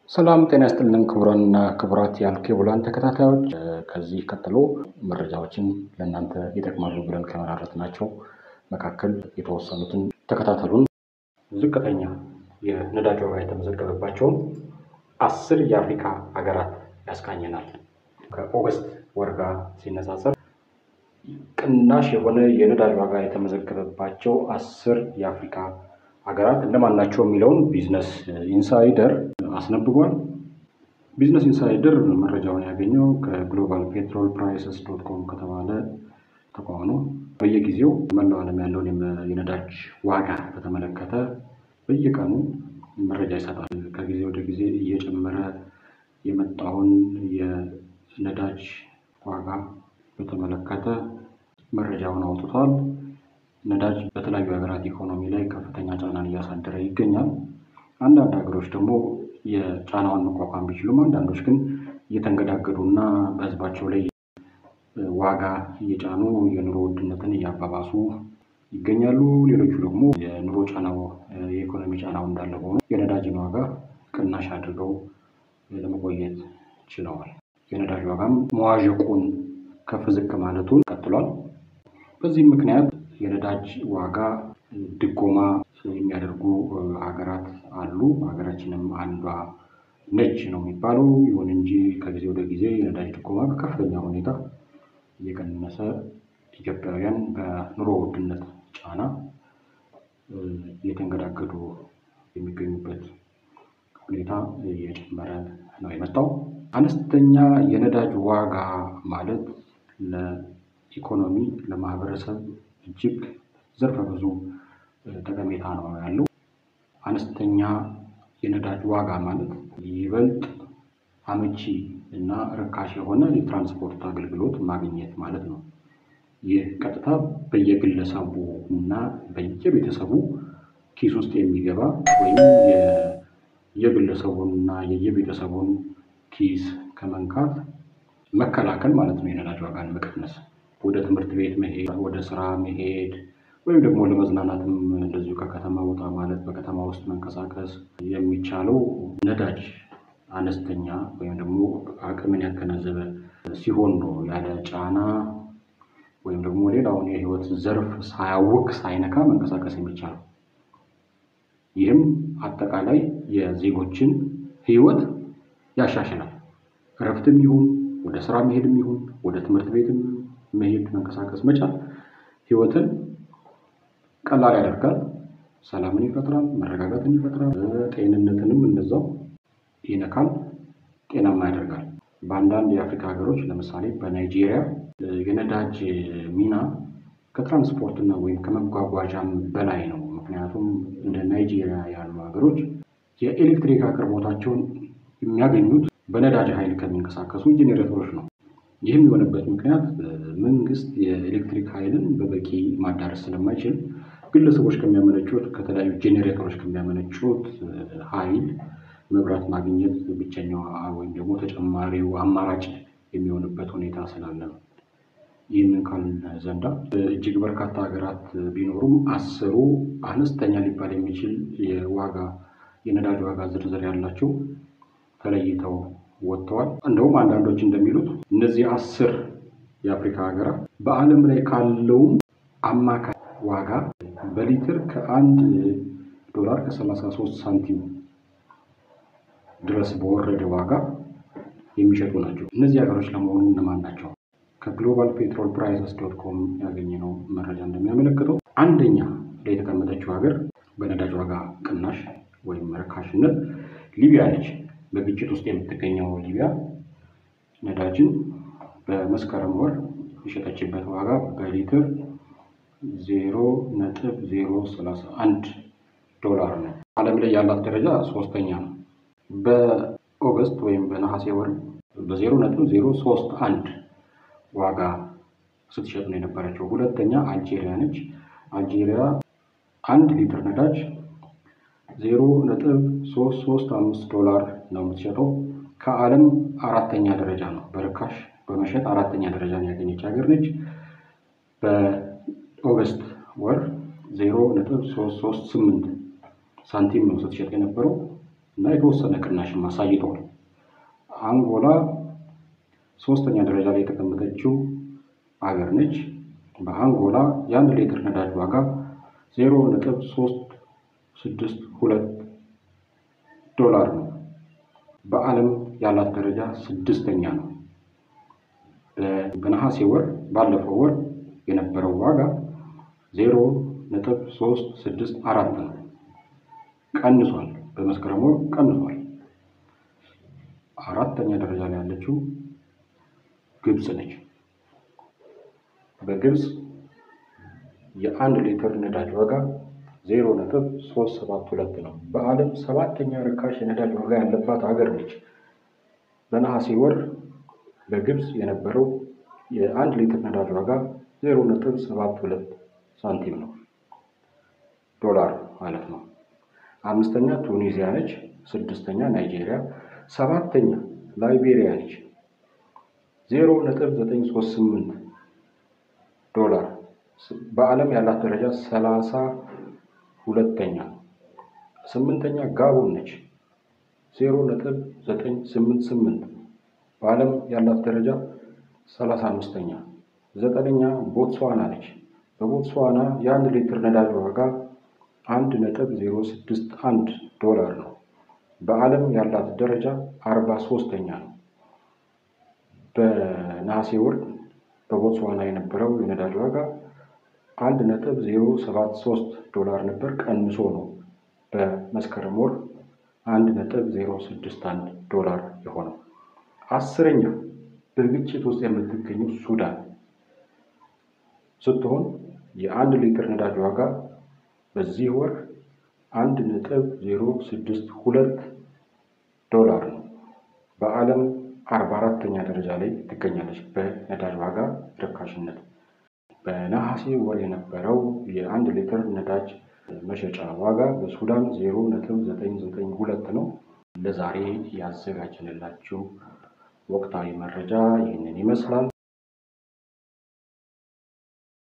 ሰላም ጤና ይስጥልን ክቡራንና ክቡራት የአልኬቡላን ተከታታዮች፣ ከዚህ ቀጥሎ መረጃዎችን ለእናንተ ይጠቅማሉ ብለን ከመራረጥናቸው መካከል የተወሰኑትን ተከታተሉን። ዝቅተኛ የነዳጅ ዋጋ የተመዘገበባቸውን አስር የአፍሪካ ሀገራት ያስቃኘናል። ከኦገስት ወር ጋር ሲነጻጸር ቅናሽ የሆነ የነዳጅ ዋጋ የተመዘገበባቸው አስር የአፍሪካ ሀገራት እነማን ናቸው የሚለውን ቢዝነስ ኢንሳይደር አስነብቧል። ቢዝነስ ኢንሳይደር መረጃውን ያገኘው ከግሎባል ፔትሮል ፕራይሰስ ዶት ኮም ከተባለ ተቋም ነው። በየጊዜው መላው ዓለም ያለውን የነዳጅ ዋጋ በተመለከተ በየቀኑ መረጃ ይሰጣል። ከጊዜ ወደ ጊዜ እየጨመረ የመጣውን የነዳጅ ዋጋ በተመለከተ መረጃውን አውጥቷል። ነዳጅ በተለያዩ ሀገራት ኢኮኖሚ ላይ ከፍተኛ ጫናን እያሳደረ ይገኛል። አንዳንድ ሀገሮች ደግሞ የጫናውን መቋቋም ቢችሉም፣ አንዳንዶች ግን እየተንገዳገዱ እና በሕዝባቸው ላይ ዋጋ እየጫኑ የኑሮ ውድነትን እያባባሱ ይገኛሉ። ሌሎቹ ደግሞ የኑሮ ጫናው የኢኮኖሚ ጫናው እንዳለ ሆኖ የነዳጅን ዋጋ ቅናሽ አድርገው ለመቆየት ችለዋል። የነዳጅ ዋጋም መዋዠቁን ከፍ ዝቅ ማለቱን ቀጥሏል። በዚህም ምክንያት የነዳጅ ዋጋ ድጎማ የሚያደርጉ ሀገራት አሉ። ሀገራችንም አንዷ ነች ነው የሚባለው። ይሁን እንጂ ከጊዜ ወደ ጊዜ የነዳጅ ድጎማ በከፍተኛ ሁኔታ እየቀነሰ ኢትዮጵያውያን በኑሮ ውድነት ጫና እየተንገዳገዱ የሚገኙበት ሁኔታ እየጨመረ ነው የመጣው። አነስተኛ የነዳጅ ዋጋ ማለት ለኢኮኖሚ ለማህበረሰብ እጅግ ዘርፈ ብዙ ጠቀሜታ ነው ያለው። አነስተኛ የነዳጅ ዋጋ ማለት ይበልጥ አመቺ እና ርካሽ የሆነ የትራንስፖርት አገልግሎት ማግኘት ማለት ነው። ይህ ቀጥታ በየግለሰቡ እና በየቤተሰቡ ኪስ ውስጥ የሚገባ ወይም የግለሰቡን እና የየቤተሰቡን ኪስ ከመንካት መከላከል ማለት ነው። የነዳጅ ዋጋን መቀነስ ወደ ትምህርት ቤት መሄድ፣ ወደ ስራ መሄድ ወይም ደግሞ ለመዝናናትም እንደዚሁ ከከተማ ወጣ ማለት በከተማ ውስጥ መንቀሳቀስ የሚቻለው ነዳጅ አነስተኛ ወይም ደግሞ አቅምን ያገናዘበ ሲሆን ነው። ያለ ጫና ወይም ደግሞ ሌላውን የህይወት ዘርፍ ሳያውክ ሳይነካ መንቀሳቀስ የሚቻለው። ይህም አጠቃላይ የዜጎችን ህይወት ያሻሽላል። እረፍትም ይሁን ወደ ስራ መሄድም ይሁን ወደ ትምህርት ቤትም መሄድ መንቀሳቀስ መቻል ህይወትን ቀላል ያደርጋል። ሰላምን ይፈጥራል፣ መረጋጋትን ይፈጥራል፣ ጤንነትንም እንደዛው ይነካል፣ ጤናማ ያደርጋል። በአንዳንድ የአፍሪካ ሀገሮች ለምሳሌ በናይጄሪያ የነዳጅ ሚና ከትራንስፖርትና ወይም ከመጓጓዣም በላይ ነው። ምክንያቱም እንደ ናይጄሪያ ያሉ ሀገሮች የኤሌክትሪክ አቅርቦታቸውን የሚያገኙት በነዳጅ ኃይል ከሚንቀሳቀሱ ጄኔሬተሮች ነው። ይህም የሆነበት ምክንያት መንግስት የኤሌክትሪክ ኃይልን በበቂ ማዳረስ ስለማይችል ግለሰቦች ከሚያመነጩት ከተለያዩ ጄኔሬተሮች ከሚያመነጩት ኃይል መብራት ማግኘት ብቸኛው ወይም ደግሞ ተጨማሪው አማራጭ የሚሆንበት ሁኔታ ስላለ ነው። ይህንን ካልን ዘንዳ እጅግ በርካታ ሀገራት ቢኖሩም አስሩ አነስተኛ ሊባል የሚችል የዋጋ የነዳጅ ዋጋ ዝርዝር ያላቸው ተለይተው ወጥተዋል። እንደውም አንዳንዶች እንደሚሉት እነዚህ አስር የአፍሪካ ሀገራት በዓለም ላይ ካለውም አማካይ ዋጋ በሊትር ከአንድ ዶላር ከሰላሳ ሶስት ሳንቲም ድረስ በወረደ ዋጋ የሚሸጡ ናቸው። እነዚህ ሀገሮች ለመሆኑ እነማን ናቸው? ከግሎባል ፔትሮል ፕራይሰስ ዶት ኮም ያገኘነው መረጃ እንደሚያመለክተው አንደኛ ላይ የተቀመጠችው ሀገር በነዳጅ ዋጋ ቅናሽ ወይም ርካሽነት ሊቢያ ነች። በግጭት ውስጥ የምትገኘው ሊቢያ ነዳጅን በመስከረም ወር የሸጠችበት ዋጋ በሊትር ዜሮ ነጥብ ዜሮ ሰላሳ አንድ ዶላር ነው። ዓለም ላይ ያላት ደረጃ ሶስተኛ ነው። በኦገስት ወይም በነሐሴ ወር በዜሮ ነጥብ ዜሮ ሶስት አንድ ዋጋ ስትሸጥ ነው የነበረችው። ሁለተኛ አልጄሪያ ነች። አልጄሪያ አንድ ሊትር ነዳጅ ዜሮ ነጥብ ሶስት ሶስት አምስት ዶላር ነው የምትሸጠው። ከዓለም አራተኛ ደረጃ ነው በርካሽ በመሸጥ አራተኛ ደረጃን ያገኘች ሀገር ነች። በኦገስት ወር ዜሮ ነጥብ ሶስት ሶስት ስምንት ሳንቲም ነው ስትሸጥ የነበረው። እና የተወሰነ ቅናሽም አሳይተዋል። አንጎላ ሶስተኛ ደረጃ ላይ የተቀመጠችው ሀገር ነች። በአንጎላ የአንድ ሊትር ነዳጅ ዋጋ ዜሮ ነጥብ ሶስት ስድስት ሁለት ዶላር ነው። በዓለም ያላት ደረጃ ስድስተኛ ነው። በነሐሴ ወር ባለፈው ወር የነበረው ዋጋ ዜሮ ነጥብ ሶስት ስድስት አራት ነው። ቀንሷል። በመስከረም ወር ቀንሷል። አራተኛ ደረጃ ላይ ያለችው ግብፅ ነች። በግብፅ የአንድ ሊትር ነዳጅ ዋጋ ዜሮ ነጥብ ሶስት ሰባት ሁለት ነው። በዓለም ሰባተኛ ርካሽ የነዳጅ ዋጋ ያለባት ሀገር ነች። በነሐሴ ወር በግብፅ የነበረው የአንድ ሊትር ነዳጅ ዋጋ ዜሮ ነጥብ ሰባት ሁለት ሳንቲም ነው፣ ዶላር ማለት ነው። አምስተኛ ቱኒዚያ ነች። ስድስተኛ ናይጄሪያ፣ ሰባተኛ ላይቤሪያ ነች። ዜሮ ነጥብ ዘጠኝ ሶስት ስምንት ዶላር በዓለም ያላት ደረጃ ሰላሳ ሁለተኛ። ስምንተኛ ጋቦን ነች። ዜሮ ነጥብ ዘጠኝ ስምንት ስምንት በዓለም ያላት ደረጃ ሰላሳ አምስተኛ። ዘጠነኛ ቦትስዋና ነች። በቦትስዋና የአንድ ሊትር ነዳጅ ዋጋ አንድ ነጥብ ዜሮ ስድስት አንድ ዶላር ነው። በዓለም ያላት ደረጃ አርባ ሶስተኛ ነው። በነሐሴ ወር በቦትስዋና የነበረው የነዳጅ ዋጋ አንድ ነጥብ ዜሮ ሰባት ሶስት ዶላር ነበር፣ ቀንሶ ነው በመስከረም ወር አንድ ነጥብ ዜሮ ስድስት አንድ ዶላር የሆነው። አስረኛ በግጭት ውስጥ የምትገኘው ሱዳን ስትሆን የአንድ ሊትር ነዳጅ ዋጋ በዚህ ወር አንድ ነጥብ ዜሮ ስድስት ሁለት ዶላር ነው። በዓለም አርባ አራተኛ ደረጃ ላይ ትገኛለች በነዳጅ ዋጋ ርካሽነት። በነሐሴ ወር የነበረው የአንድ ሊትር ነዳጅ መሸጫ ዋጋ በሱዳን ዜሮ ነጥብ ዘጠኝ ዘጠኝ ሁለት ነው። ለዛሬ ያዘጋጀንላችሁ ወቅታዊ መረጃ ይህንን ይመስላል።